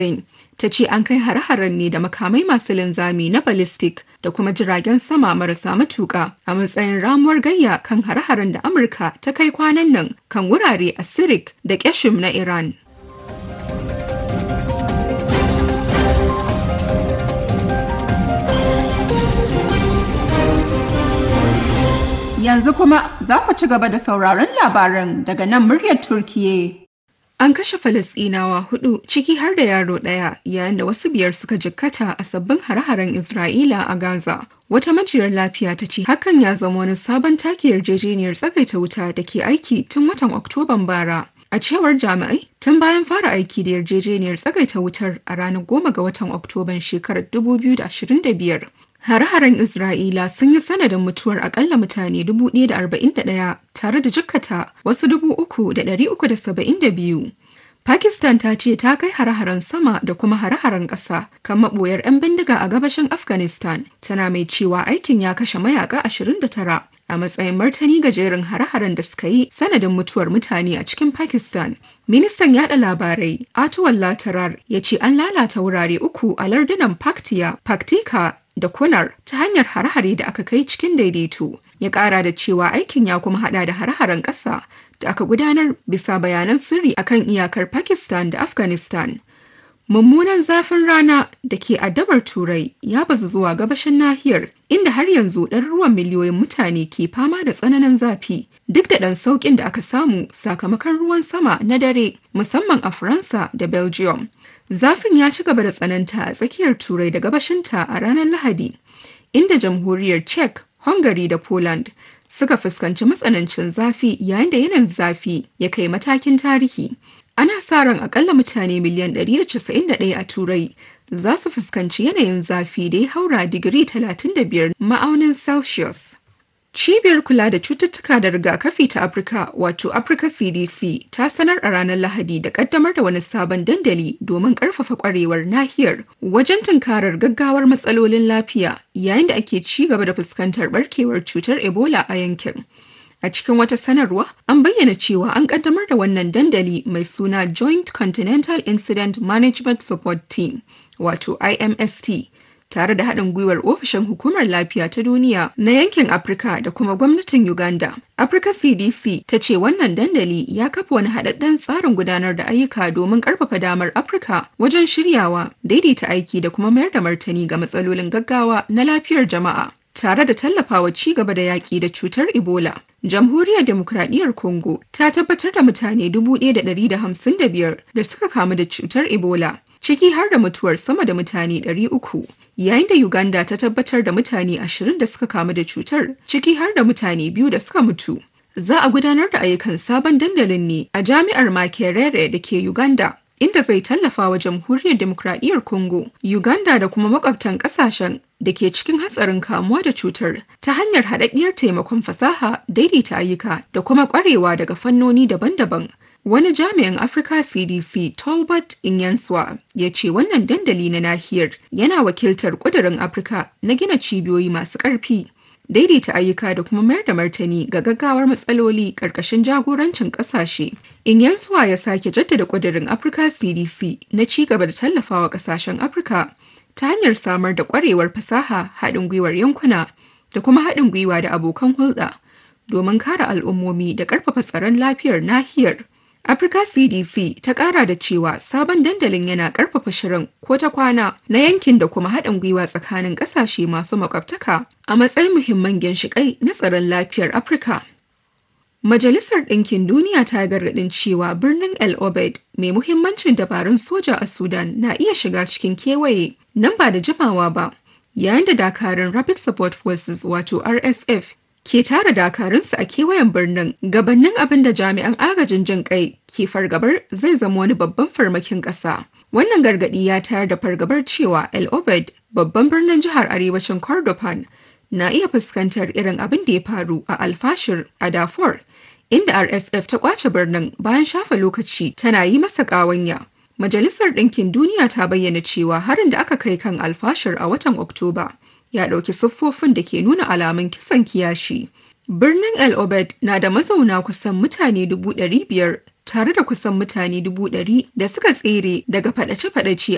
ta ce an kai hare-haren ne da makamai masu linzami na ballistic da kuma jiragen sama marasa matuƙa a matsayin ramuwar gayya kan hare-haren da Amurka ta kai kwanan nan kan wurare a Sirik da Keshim na Iran. Yanzu kuma za ku ci gaba da sauraron labaran daga nan muryar Turkiye. An kashe Falasɗinawa hudu ciki har da yaro ɗaya yayin da wasu biyar suka jikkata a sabbin hare-haren Isra'ila a Gaza. Wata majiyar lafiya ta ce hakan ya zama wani sabon take yarjejeniyar tsagaita wuta da ke aiki tun watan Oktoban bara. A cewar jami'ai, tun bayan fara aiki da yarjejeniyar tsagaita wutar a ranar goma ga watan Oktoban shekarar 2025. Hare-haren Isra'ila sun yi sanadin mutuwar akalla mutane 1,041 tare da jikkata wasu 3,372. Pakistan ta ce ta kai hare-haren sama da kuma hare-haren ƙasa kan maɓoyar 'yan bindiga a gabashin Afghanistan, tana mai cewa aikin ya kashe mayaka 29 a matsayin martani ga jerin hare-haren da suka yi sanadin mutuwar mutane a cikin Pakistan. Ministan yada labarai Atuwallah Tarar ya ce an lalata wurare uku a lardunan Paktiya, Paktika da kunar ta hanyar hare-hare da aka kai cikin daidaito ya kara da cewa aikin ya kuma hada da hare-haren ƙasa da aka gudanar bisa bayanan sirri akan iyakar pakistan da afghanistan mummunan zafin rana da ke addabar turai ya bazu zuwa gabashin nahiyar inda har yanzu ɗaruruwan miliyoyin mutane ke fama da tsananin zafi duk da ɗan sauƙin da aka samu sakamakon ruwan sama na dare musamman a faransa da belgium Zafin ya ci gaba da tsananta a tsakiyar Turai da gabashinta a ranar Lahadi, inda jamhuriyar Czech, Hungary da Poland suka fuskanci matsanancin zafi yayin da yanayin zafi ya kai matakin tarihi. Ana sa ran akalla mutane miliyan 191 a Turai za su fuskanci yanayin zafi da ya haura digiri 35 ma'aunin Celsius. Cibiyar kula da cututtuka da rigakafi ta Afirka wato Africa CDC ta sanar a ranar Lahadi da kaddamar da wani sabon dandali domin karfafa kwarewar nahiyar wajen tunkarar gaggawar matsalolin lafiya yayin da ake ci gaba da fuskantar barkewar cutar Ebola a yankin. A cikin wata sanarwa, an bayyana cewa an kaddamar da wannan dandali mai suna Joint Continental Incident Management Support Team, wato IMST. tare da haɗin gwiwar ofishin hukumar lafiya ta duniya na yankin afirka da kuma gwamnatin uganda africa cdc ta ce wannan dandali ya kafa wani haɗaɗɗen tsarin gudanar da ayyuka domin ƙarfafa damar afirka wajen shiryawa daidaita aiki da kuma mayar da martani ga matsalolin gaggawa na lafiyar jama'a tare da tallafawa ci gaba da yaƙi da cutar ebola jamhuriyar demokradiyyar congo ta tabbatar da mutane 1,155 da suka kamu da cutar ebola ciki har da mutuwar sama da mutane 300 yayin da Uganda ta tabbatar da mutane 20 da suka kamu da cutar ciki har da mutane biyu da suka mutu. Za a gudanar da ayyukan sabon dandalin ne a jami'ar Makerere da ke Uganda inda zai tallafa wa jamhuriyar demokradiyyar Congo, Uganda da kuma makwabtan kasashen da ke cikin hatsarin kamuwa da cutar ta hanyar haɗaɗɗiyar taimakon fasaha, daidaita ayyuka da kuma ƙwarewa daga fannoni daban-daban. Wani jami'in Africa CDC Tolbert Inyanswa ya ce wannan dandali na nahiyar yana wakiltar ƙudurin Afirka na gina cibiyoyi masu ƙarfi, daidaita ayyuka da kuma mayar da martani ga gaggawar matsaloli ƙarƙashin jagorancin ƙasashe. Inyanswa ya sake jaddada ƙudurin Africa CDC na ci gaba da tallafawa ƙasashen Afirka ta hanyar samar da ƙwarewar fasaha haɗin gwiwar yankuna da kuma haɗin gwiwa da abokan hulɗa domin kare al'ummomi da ƙarfafa tsaron lafiyar nahiyar. Africa CDC ta kara da cewa sabon dandalin yana karfafa shirin ko ta kwana na yankin da kuma haɗin gwiwa tsakanin ƙasashe masu makwabtaka a matsayin muhimman ginshiƙai na tsaron lafiyar Afirka. Majalisar Ɗinkin Duniya ta gargaɗin cewa birnin El Obeid mai muhimmancin dabarun soja a Sudan na iya shiga cikin kewaye nan ba da jimawa ba, yayin da dakarun Rapid Support Forces wato RSF ke tara dakarunsu a kewayen birnin gabanin abin da jami'an agajin jin kai ke fargabar zai zama wani babban farmakin ƙasa. Wannan gargaɗi ya tayar da fargabar cewa El Obed, babban birnin jihar arewacin Kordofan, na iya fuskantar irin abin da ya faru a Alfashir a Darfur, inda RSF ta kwace birnin bayan shafa lokaci tana yi masa ƙawanya. Majalisar Ɗinkin Duniya ta bayyana cewa harin da aka kai kan Alfashir a watan Oktoba ya ɗauki siffofin da ke nuna alamun kisan kiyashi. Birnin El Obed na da mazauna kusan mutane dubu ɗari biyar tare da kusan mutane dubu ɗari da suka tsere daga faɗace-faɗace